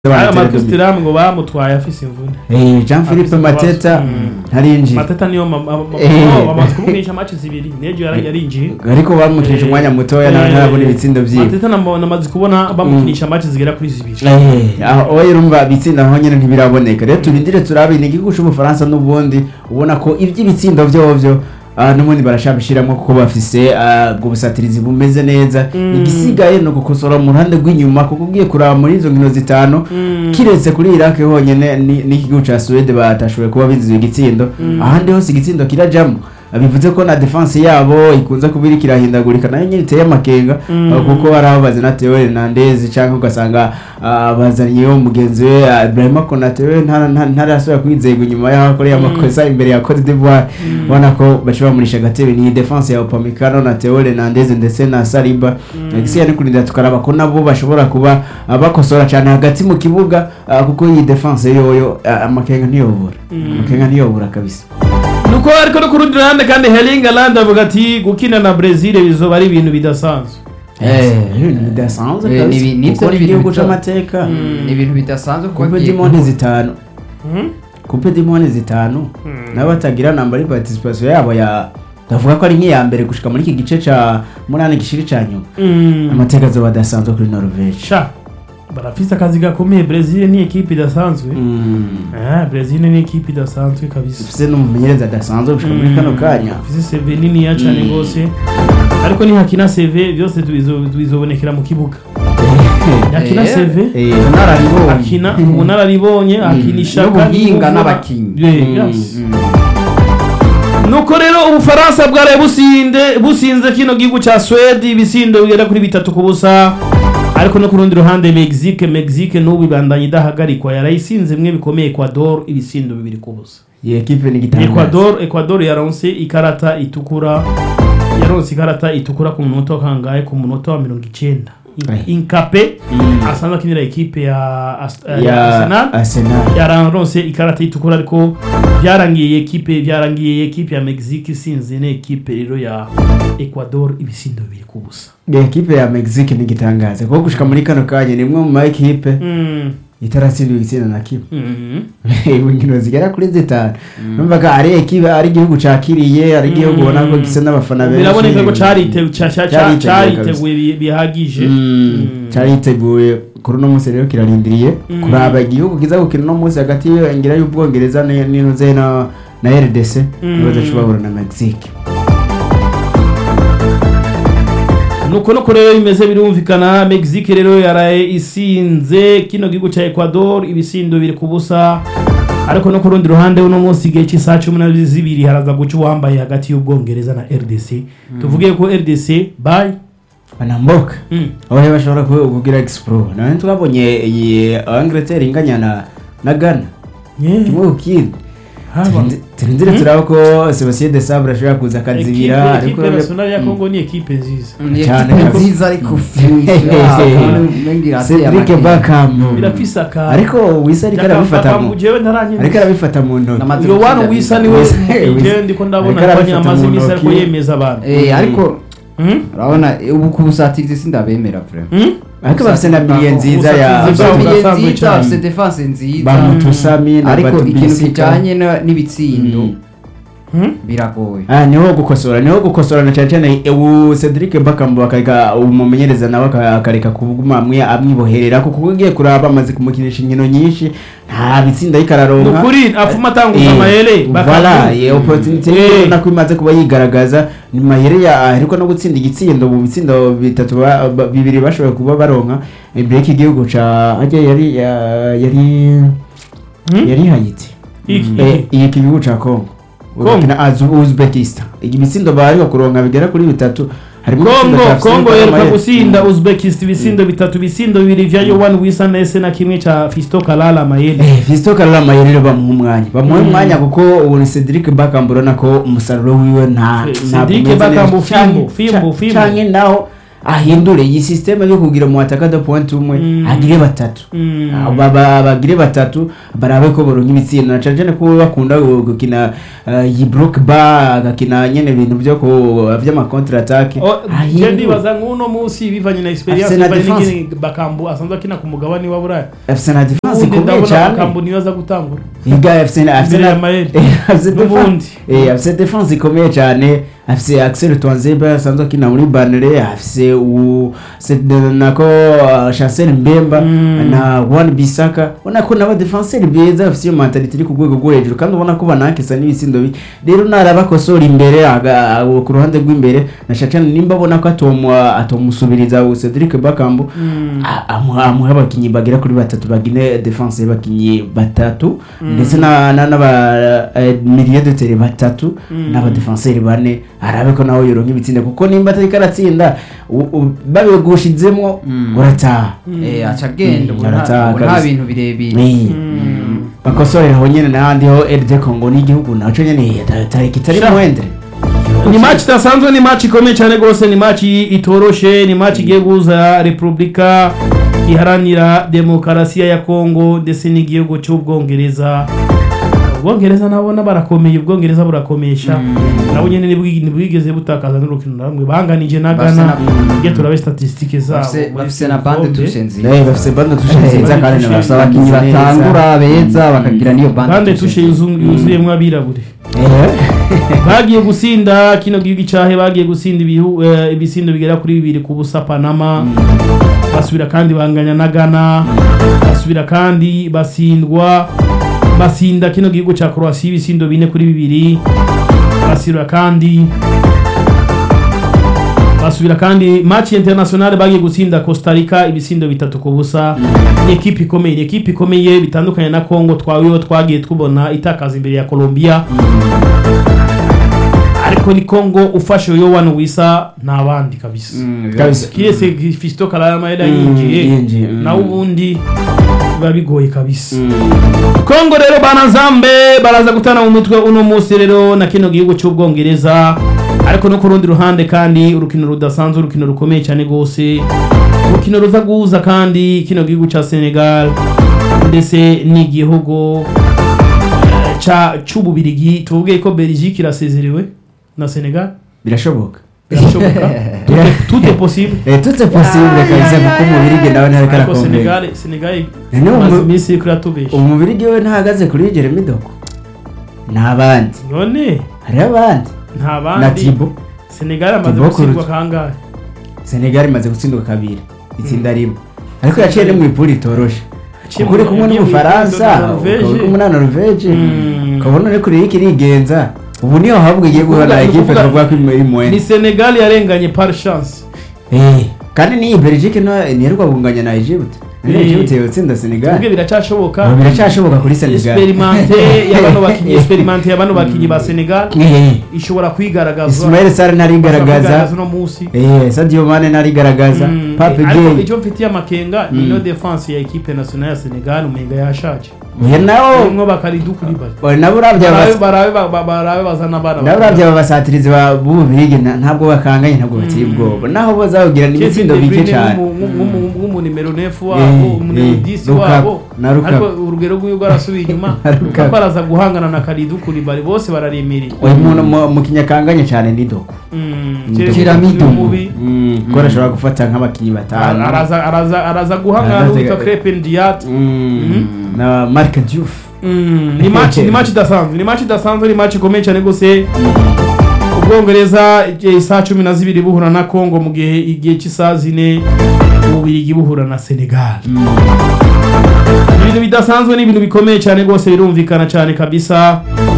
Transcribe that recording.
aya makusitiramu ngo bamutwaye afise imvune Eh, Jean Philippe Afise Mateta ibibazo. Mm. ntarinjiye mateta niyo ma- ma- ma- Eh. no, bamaze kumukinisha match zibiri nejo yari yarinjiye ariko bamukinisha umwanya mutoya nawe Eh, ntarabona ibitsindo vyiwe mateta namo- namaze kubona bamukinisha match zigera kuri zibiri Eh, aho oya urumva ibitsinda naho nyene ntibiraboneka rero turindire turabe ni igihugu c'ubufaransa n'ubundi ubona ko ivy'ibitsindo vyovyo ah, n'ubundi barashabishiramwo kuko bafise ah, ubwo busatirizi bumeze neza Mm. igisigaye ni ugukosora mu ruhande rw'inyuma kuko ugiye kuraba muri izo nkino zitanu Mm. kiretse kuri iraki honyene ni- n'igihugu ca suwede batashoboye kuba biziwe igitsindo ahandi hose igitsindo kirajamwo bivuze ko na defense yabo ikunze kuba iriko irahindagurika nayo nyene iteye amakenga Mm. uh, kuko hari aho bazana Theo Hernandez canke ugasanga uh, bazaniyeho mugenzi we uh, Ibrahima Konate we ntara- ntara- ntarasubira kwizegwa inyuma yaho akoreye amakosa imbere ya Cote d'Ivoire ubona ko baca bamurisha agatebe ni defense ya Upamecano na Theo Hernandez ndetse na Saliba igisigaye ni kurinda tukaraba ko nabo bashobora kuba uh, bakosora cyane hagati mu kibuga uh, kuko iyi defense yoyo uh, amakenga ntiyobora Mm. amakenga ntiyobora kabisa nuko ariko no ku rundi ruhande kandi Erling Haaland avuga ati gukina na Brazil bizoba ari ibintu bidasanzwe Eh, ibintu bidasanzwe Eh, kabisa. ni- nivyo kuko ni ni ibintu igihugu bita- c'amateka Mm. ni ibintu bidasanzwe kuba kupe agiye dimone zitanu Mhm. kupe dimone zitanu Mm. nabo batagira namba ari participation yabo ya ndavuga ko ari nk'iya mbere gushika muri iki gice ca munani gishiri ca nyuma Mm. amateka azoba adasanzwe kuri Norvege sha barafise akazi gakomeye Brazil ni ekipe idasanzwe Ah, Brazil ni ekipe idasanzwe kabisa ufise n'umumenyereza adasanzwe gushika muri kano kanya ufise CV niniya cane gose ariko nihakina CV byose tubizo- tubizobonekera mu kibuga yakina Eh, CV Eh, nararibonye. akina ubunararibonye akinisha n'ubuhinga n'abakinyi nuko rero ubufaransa bwaraye businde businze kino gihugu ca swede ibisindo bigera kuri bitatu ku busa ariko no ku rundi ruhande mexique mexique n'ubu ibandanya idahagarikwa yarayisinze mwe bikomeye ecuador ibisindo bibiri ku busa iyi ekipe ni igitangaza ecuador ecuador yaronse ikarata itukura yaronse ikarata itukura ku munota wa kangahe ku munota wa mirongo icenda In- Ai. inkape Mm. asanzwe akinira ekipe ya Ast- ya ya arsenal Arsenal yararonse ikarata itukura ariko byarangiye ekipe byarangiye ekipe ya Mexique isinze ne ekipe rero ya Ecuador ibisindo bibiri ku busa iyi ekipe ya Mexique ni igitangaza kuko gushika muri kano kanya ni imwe mu ma ekipe Mm. itaratsindwa igitsina na kimwe Mhm. inkino zigera kuri zitanu numvaga ari ekipe ari igihugu cakiriye ari igihugu ubona ko gisa n'abafana benshi biraboneka ko carite- ca- ca- ca- Cariteguye cariteguye bi- bihagije Mm, Mm. cariteguye kuri uno munsi rero kirarindiriye Mm. kuraba igihugu kiza gukina uno munsi hagati y'iyongera y'ubwongereza ni- n'inuze na na rdc Mm. nibaza co bahura na mexique nuko nuko rero bimeze birumvikana Mexique rero yaraye isinze kino gihugu ca Ecuador ibisindo biri ku busa ariko no ku rundi ruhande uno munsi igihe cy'isaha cumi na zibiri haraza guca uwambaye hagati y'ubwongereza na RDC tuvuge ko RDC bye banamboka Mm. aho rero bashobora kuba kugira expro nawe twabonye iyi angleterre inganya na na ghana Yeah. kimwe ku kindi Haba. Turinde- turindire turaba ko sebastien de sabre ashobora kuza akazibira Ekipe- ariko ekipe nationale ya Congo ni ekipe nziza Cyane cyane kabisa. nziza ariko cedric bakam birafise aka ariko wisa ariko arabifata mu jewe ntaranyemeza ariko arabifata mu ntoki N'amazi- iyo wanu wisa niwe Wisa- jewe ndiko ndabona Ariko ko arabifata amaze mu imisi ariko ntoki. yemeza abantu Eh, ariko Mhm. urabona ubu ku busatirizi sindabemera vraiment Mhm. ariko bafise na miliye nziza ya Ubusatirizi bwabo Bafite burasanzwe nziza, cyane. bafite defense nziza bamutusami na ariko ikintu batubisika kijanye na- n'ibitsindo Mm. Mhm. biragoye Ah, niho gukosora niho gukosora na cyane cyane ubu Cedric Bakambu akareka umumenyereza nawe aka- akareka kuguma amwe amwiboherera kuko ugiye kuraba amaze kumukinisha inkino nyinshi nta bitsinda yikararonka nukuri afuma atanguza amayere voilà ye opportunity Eh. nako imaze kuba yigaragaza ni mayere ya ariko no gutsinda igitsindo mu bitsindo bitatu ba- ba- bibiri bashoboye kuba baronka imbere y'iki gihugu ca ajya yari ya- yari Hmm? yari hayiti Iki- Eh, iki. iyi gihugu ca Congo Congo? bakina az Uzbekistan ibitsindo bari kuronka bigera kuri bitatu harimo igitsindo Congo ca Congo Afrika yeruka n'amayeri. gusinda Uzbekistan ibisindo bitatu ibisindo bibiri vya Yohan Wilson ese na kimwe ca Fisto Kalala Mayele Eh, Fiston Kalala Mayere rero bamuha umwanya bamuha Mm. umwanya kuko ubu ni Cedric Bakambu urabona ko umusaruro wiwe nta Eh, ntabwo Cedric umeze Bakambu neza. fimbo, Canke- fimbo, ca- fimbo. canke naho ahindure iyi systeme yo kugira mu ataka de point umwe Mm. agire batatu Mm. Ah, ba- ba- bagire batatu barabe ko boronka ibitsinda na cane cane ko bakunda gu- gukina uh, iyi block bar agakina nyene ibintu byo ku vy'ama contre attaque Oh, je ndibaza nk'uno munsi bivanye na experience Afise na bivanye defense. n'ingene bakambu asanzwe akina ku mugabane wa buraya afise na defense ubundi ikomeye ndabona cyane bakambu niyo aza gutangura Iga afise na afise Imbere ya na Mael. afise N'ubundi. defense eh afise defense ikomeye cyane afise Axel Twanzeba asanzwe akina muri Banere afise u se- nako uh, Chancel Mbemba Mm. na Juan Bisaka ubona ko nabo defenseur beza afise iyo mentality iri ku rwego rwo hejuru kandi ubona ko banakisa n'ibitsindo bi rero narabakosora imbere aga- abo ku ruhande rw'imbere na Shachana nimba abona ko atomu atomusubiriza u Cedric Bakambu Mm. a- amuha amuha abakinnyi bagera kuri batatu bagine defense y'abakinnyi batatu ndetse na na- n'aba eh, milieu de terrain batatu Mm. n'aba defenseur bane arabe ko nawe yoronka ibitsinda kuko nimba atari karatsinda babigushizemo Mm. urataha Eh, aca agenda ubu nta- Arataha ubu nta kabisa. bintu birebire Eh, Mm. bakosorera aho nyene n'ahandi ho RD Congo n'igihugu naco nyene atari kitari Sha. muhendere ni match idasanzwe ni match ikomeye cyane rwose ni match itoroshe ni match igiye guhuza repubulika iharanira demokarasiya ya kongo ndetse n'igihugu cy'ubwongereza ubwongereza nabona barakomeye ubwongereza burakomesha nabo nyine ntibwi- ntibwigeze butakaza n'urukino na rumwe banganije na Bafise gana na- iyo turabe statisitike zabo Bafise- muri bafise iki na bande gikombe. tushe nziza Eh, bafise bande tushe nziza kandi tushe bafise abakinnyi abakinnyi batangura beza bakagira niyo bande bande tushe yuzu- yuzuyemwo abirabure Eh. bagiye gusinda kino gihugu cyahe bagiye gusinda ibihu- eh, ibisindo bigera kuri bibiri ku busa panama basubira kandi banganya na gana basubira kandi basindwa basinda kino gihugu cya croatia ibisindo bine kuri bibiri basubira kandi basubira kandi match international bagiye gutsinda Costa Rica ibisindo bitatu ku busa ni ekipe ikomeye ni ekipe ikomeye bitandukanye na Congo twawiho twagiye tubona itakaza imbere ya Colombia ariko ni Congo ufashe yo wano wisa nta bandi kabisa Kabisa. kirese Fisto Kalama yari Mm, yinjiye yinjiye, mm. nawe ubundi biba bigoye kabisa Kongo rero banazambe baraza gutana mu mitwe uno munsi rero na kino gihugu cy'ubwongereza ariko no ku rundi ruhande kandi urukino rudasanzwe urukino rukomeye cyane rwose urukino ruza guhuza kandi kino gihugu cya Senegal ndetse n'igihugu eh, ca c'ububirigi tuvuge ko Belgique irasezerewe na Senegal birashoboka birashoboka Tout est- tout est possible Eh, tout est possible kabisa kuko umubirigi nawe ntariko ariko arakomeye Senegal Senegal Ni umu- imaze iminsi iriko iratubesha umubirigi we ntahagaze kuri Jeremy Doku n'abandi none hariho abandi nta na bandi Thibaut Senegal amaze Thibaut gutsindwa Courtois. kangahe Senegal imaze gutsindwa kabiri itsinda rimwe ariko yaciye no mu ipuri itoroshe Yaciye kuko uri mu- kumwe yagiye mu n'umufaransa ipuri na Norvège. ukaba uri kumwe na Norvège Mm. ukabona uri kure y'iki irigenza ubu niho ahubwo igiye guhura na Ni ekipe ukuvuga- twavuga ko iri ni muwene Senegal yarenganye par chance Eh, kandi n'iyi Belgique no ntiheruka kunganya na Egypt Eh. Egypt yotsinda Senegal tubwe biracyashoboka Ubu biracyashoboka kuri Senegal experimente y'abano bakinyi experimente y'abano bakinyi ba Senegal Eh, ishobora kwigaragaza Ismail Sarr ntarigaragaza uno munsi Eh, Sadio Mane ntarigaragaza Mm, Pape eh, ariko Gueye icyo mfitiye amakenga ni no defense ya equipe nationale ya Senegal umenga yashaje oya nawo rimwe bakaridu kuri bari oya nabo uravye barabe abas- barabe ba- ba- barabe bazana abana nabo uravye aba basatirizi ba b'ububirigi nta- ntabwo bakanganye ntabwo bateye ubwoba naho bo zawugira n'ibitsindo bike cyane nk'umunimero nefu Eh, wabo umunimero eh, disi Lukaku, wabo na Lukaku. ariko urugero rw'iyo rwarasubiye inyuma Na Lukaku. Lukaku araza guhangana na karidu kuri bari bose bararemereye uyu muntu mu- mu kinyakanganye cyane ni doko Mm, Tiramidu. Tiramidu mubi kuko arashobora gufata nk'abakinnyi batanu araza araza araza guhangana Araza- n'uwitwa Crepin Diat Mm, na Marc Diouf Mm, ni match ni match idasanzwe ni match idasanzwe ni match ikomeye cyane gose ubwongereza igihe isaa cumi na zibiri buhura na congo mu gihe igihe cy'isaha zine ububirigi buhura na senegal ibintu bidasanzwe ni ibintu bikomeye cyane rwose birumvikana cyane kabisa